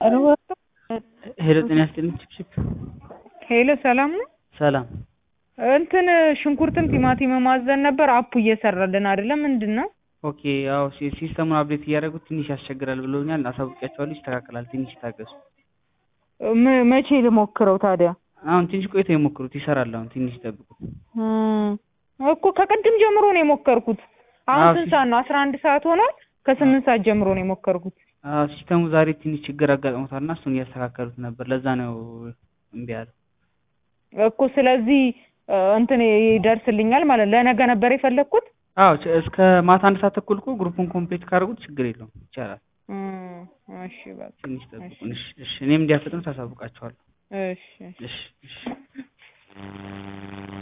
ሄሎ ጤና ይስጥልኝ ችፕችፕ ሄሎ ሰላም ነው? ሰላም እንትን ሽንኩርትም ቲማቲምም አዘን ነበር አፑ እየሰራልን አይደለም ምንድን ነው? ኦኬ ያው ሲ- ሲስተሙን አፕዴት እያደረጉት ትንሽ ያስቸግራል ብለውኛል። አሳውቂያቸዋለሁ ይስተካከላል። ትንሽ ይታገሱ። ም- መቼ ልሞክረው ታዲያ? አሁን ትንሽ ቆይተው የሞክሩት ይሰራል። አሁን ትንሽ ይጠብቁ። እም፣ እኮ ከቅድም ጀምሮ ነው የሞከርኩት። አሁን አዎ፣ ስንት ሲ- ሰዓት ነው? አስራ አንድ ሰዓት ሆኗል። ከስምንት ሰዓት ጀምሮ ነው የሞከርኩት። አዎ፣ ሲስተሙ ዛሬ ትንሽ ችግር አጋጥሞታል እና እሱን እያስተካከሉት ነበር። ለዛ ነው እምቢ ያለው። እኮ ስለዚህ እ፣ እንትን ይደርስልኛል ማለት ነው። ለነገ ነበር የፈለግኩት። አዎ ች- እስከ ማታ አንድ ሰዓት ተኩል እኮ ግሩፑን ኮምፕሊት ካደረጉት ችግር የለውም ይቻላል። እም፣ እሺ በቃ ትንሽ ጠብቁን። እሺ፣ እሺ። እኔም እንዲያፈጥኑ ታሳውቃቸዋለሁ። እሺ እሺ። እሺ፣ እሺ።